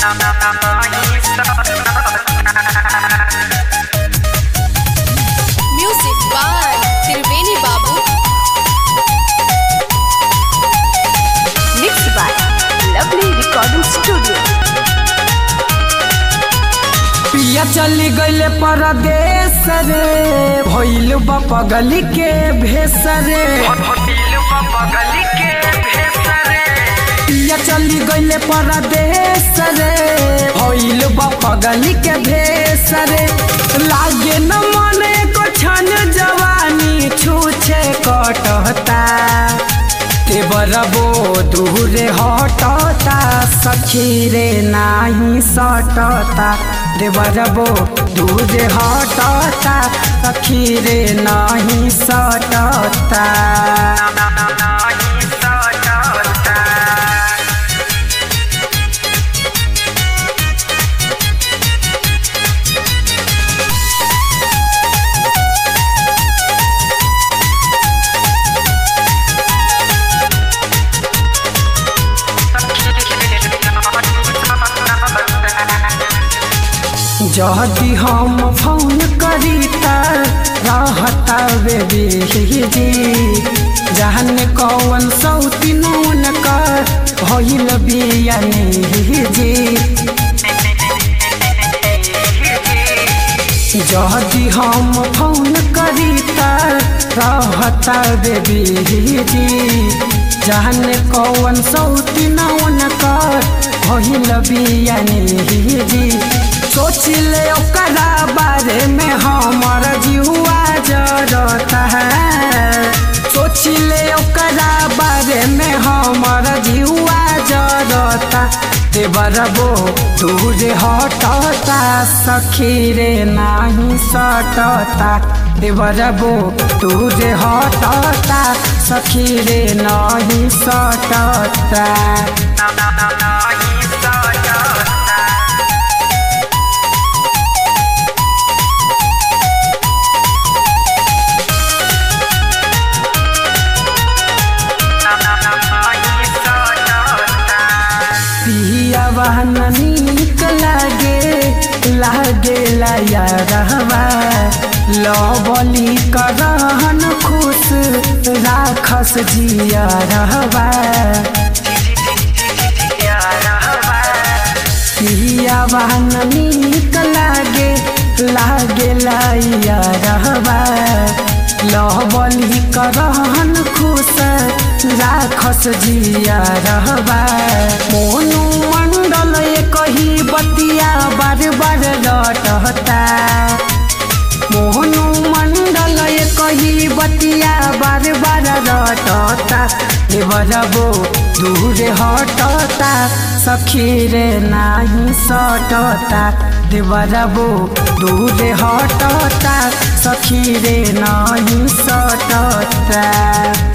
Music by Triveni Babu. Mixed by Lovely Recording Studio. पिया चली गईले परदेश रे भइल बा पगली के भेस रे पिया चली गईले परदेश रे भइल बा पगली के भेस रे लागे न मने को छन जवानी छूछे कटता ते बरबो दूरे हटता सखी रे नाही सटता रे बरबो दूरे हटता सखी रे नाही सटता जदि हम फोन करी त रहता बेबी जी जहन कौन सौती नून कर भइल बियानी जी जदि हम फोन करी त रहता बेबी जी जहन कौन सौती नौन कर भइल बियानी जी सोच ले ओकरा बारे में हमर जीवा जरता है सोच ले ओकरा बारे में हमर जीवा जरता ते बरबो दूर हटता सखी रे नाही सटता ते बरबो दूर हटता सखी रे नाही सटता पिया बहन नीक लागे लागे लाया रहवा लवली करहन खुश राखस जिया रहवा पिया बहन नीक लागे लागे लाया रहवा लवली करहन खुश राखस जिया रहबा मोनू मंडल कही बतिया बार बार रटता मोहनु मंडल कही बतिया बार बार रटता देवरबो दूर हटता सखी रे नाही सटता देवरबो दूर हटता सखी रे नाही सटता